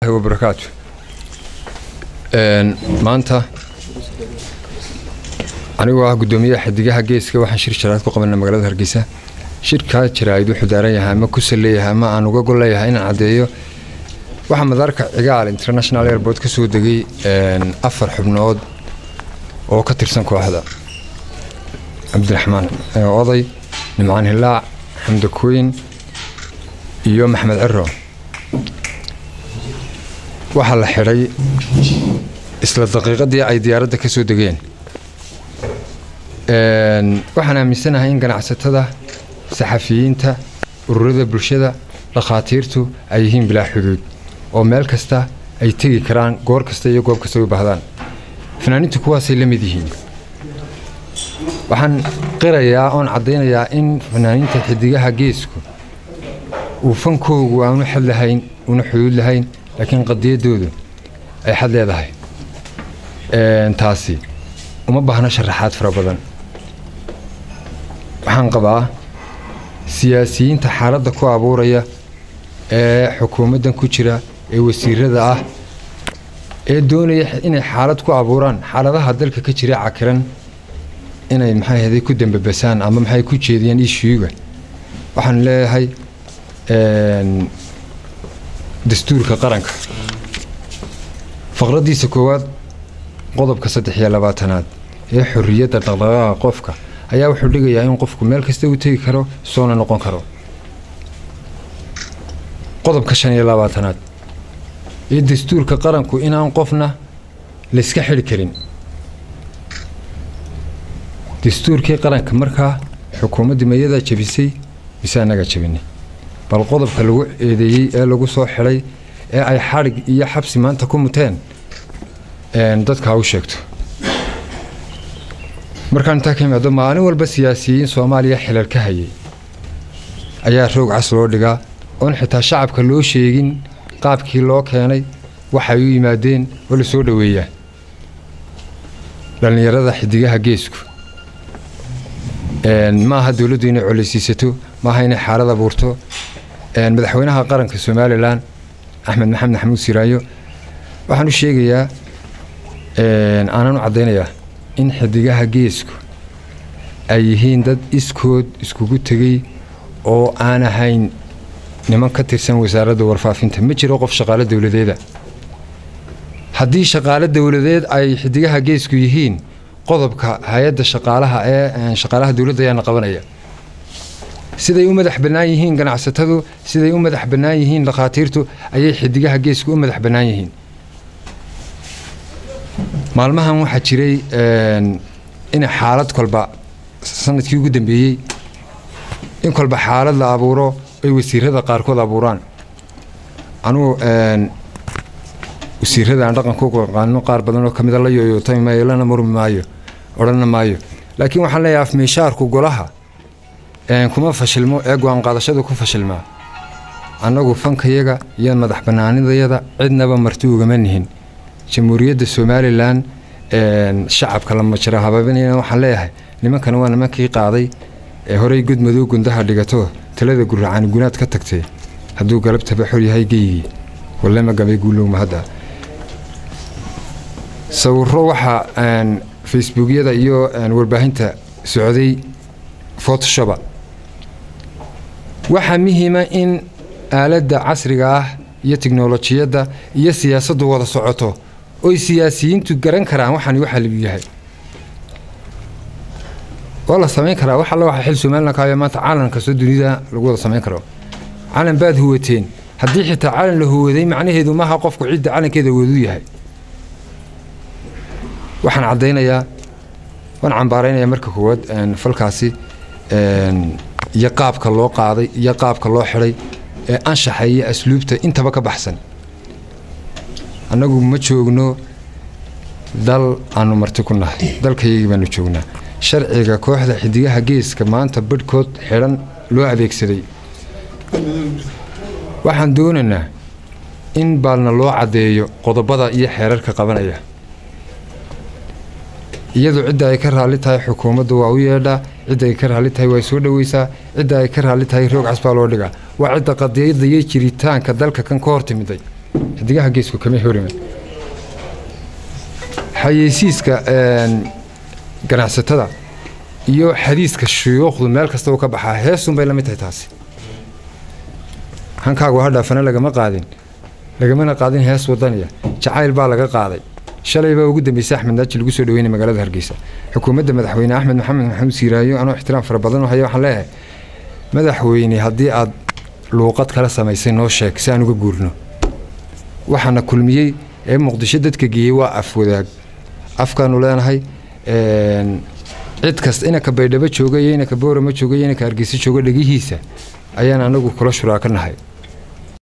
wabarakaatu maanta anigoo ah guddoomiyaha xidigaha geeska waxaan shir jaraad ku qabanay magaalada hargeysa shirkaa jaraa'id wuxuu daaran yahay ama kusa leeyahay ama aan uga gol leeyahay inaan caddeeyo waxaa madaarka cigaal international airport ka soo degay afar xubnood oo ka tirsan kooxda cabdiraxmaan oday nimcaan hilaac xamda kooyin iyo maxmed ciro waxaa la xidhay isla daqiiqadii ay diyaaradda ka soo degeen waxaan aaminsanahay in ganacsatada saxafiyiinta ururada bulshada dhakhaatiirtu ay yihiin bilaa xuduud oo meel kasta ay tegi karaan goor kasta iyo goob kasta u baahdaan fanaaniintu kuwaasay la mid yihiin waxaan qirayaa oon caddaynayaa in fanaaniinta xidigaha geesku uu fankoogu aanu xad lahayn una xuduud lahayn laakiin qadiyaddoodu ay xad leedahay taasi uma baahno sharaxaad fara badan waxaan qabaa siyaasiyiinta xaaladda ku abuuraya ee xukuumaddan ku jira ee wasiirada ah ee doonaya inay xaalad ku abuuraan xaaladaha dalka ka jira cakiran inay maxay ahday ku dambabasaan ama maxay ku jeediyaan ishuuga waxaan leeyahay dastuurka qaranka faqraddiisa koowaad qodobka saddex iyo labaatanaad ee xorriyadda dhaqdhaqaaqa qofka ayaa wuxuu dhigayaa in qofku meel kasta uu tegi karo soona noqon karo qodobka shan iyo labaatanaad ee dastuurka qaranku inaan qofna layska xidhi karin dastuurkii qaranka markaa xukuumaddii mayadaa jabisay mise annagaa jabinay bal qodobka lagu eedeeyey ee lagu soo xidhay ee ay xadhig iyo xabsi maanta ku muteen dadka ha u sheegto markaan intaa ka imaado maalin walba siyaasiyiin soomaaliya xilal ka hayay ayaa roog cas loo dhigaa oon xitaa shacabka loo sheegin qaabkii loo keenay waxay u yimaadeen oo la soo dhoweeyaa dhallinyarada xidigaha geesku maaha dowladdu inay coleysiisato maaha inay xaalad abuurto madaxweynaha qaranka somalilan axmed maxamed maxamuud siraayo waxaan u sheegayaa aanan u caddaynayaa in xidigaha geesku ay yihiin dad iskood iskugu tegey oo aan ahayn niman ka tirsan wasaaradda warfaafinta ma jiro qof shaqaalo dowladeeda haddii shaqaalo dowladeed ay xidigaha geesku yihiin qodobka hay-adda shaqaalaha ee shaqaalaha dowladda ayaana qabanaya siday u madax bannaan yihiin ganacsatadu siday u madax bannaan yihiin dhakhaatiirtu ayay xidigaha geesku u madax bannaan yihiin maalmahan waxaa jiray in xaalad kolba sanadkii ugu dambeeyey in kolba xaalad la abuuro ay wasiirada qaarkood abuuraan anugu wasiirada aan dhaqanku aqaano qaar badan oo ka mida la yooyootami maayo lana murmi maayo odhanna maayo laakiin waxaan leeyahay afmiishaarku golaha kuma fashilmo ee go-aan qaadashadu ku fashilmaa annagu fankayaga iyo madax bannaanidayada cidnaba marti ugama nihin jamhuuriyadda somalilan shacabka lama jiro habaabinayna waxaan leeyahay nimankan waa nimankii qaaday ee horey gudmadow gundaha dhigato talada guracaan gunaad ka tagtay hadduu galabtaba xor yahay geygii wallema gabay guulowma hadda sawiro waxaa facebookyada iyo warbaahinta socday photoshoba waxaa muhiima in aaladda casriga ah iyo tiknolojiyadda iyo siyaasaddu wada socoto oy siyaasiyiintu garan karaan waxaan waxa libu yahay waa la samayn karaa wax alla waxa xil somalilan kaayo maanta calan kastoo dunida lagu wada samayn karo calan baad huwateen haddii xitaa calan la huwaday macnaheedu maaha qofku cidda calankeeda waduu yahay waxaan caddaynayaa waan cambaaraynayaa marka koowaad falkaasi iyo qaabka loo qaaday iyo qaabka loo xidhay ee anshaxa iyo asluubta intaba ka baxsan annagu ma joogno dal aanu marti ku nahay dalkayagii baanu joognaa sharciga kooxda xidigaha geeska maanta badhkood xidhan loo adeegsaday waxaan doonaynaa in baalna loo caddeeyo qodobada iyo xeerarka qabanaya iyadu cidda ay ka raalli tahay xukuumaddu waa u yeedhaa cidda ay ka raalli tahay waa soo dhoweysaa cidda ay ka raalli tahay roog cas baa loo dhigaa waa cidda qadiyadda iyo jiritaanka dalka kan ka hor timiday xidigaha geesku kama horiman xayeysiiska ganacsatada iyo xadiiska shuyuukhdu meel kastaba ka baxaa heesun bay la mid tahay taasi hankaagu ha dhaafana lagama qaadin lagamana qaadin hees wadaniya jacayl baa laga qaaday shalay baa ugu dambeysay axmed naaji lagu soo dhaweynay magaalada hargeysa xukuumadda madaxweyne axmed maxamed maxamuud siiraayo anoo ixtiraam fara badan u haya waxaan leeyahay madaxweyne haddii aad luuqad kala samaysay noo sheeg si aan uga guurno waxaana kulmiyey ee muqdisho dadka geeyey waa af wadaag afkaanu leenahay cid kasta inanka baydhabo jooga iyo inanka boorama jooga iyo inanka hargeysa jooga dhegihiisa ayaan anagu kula shuraaka nahay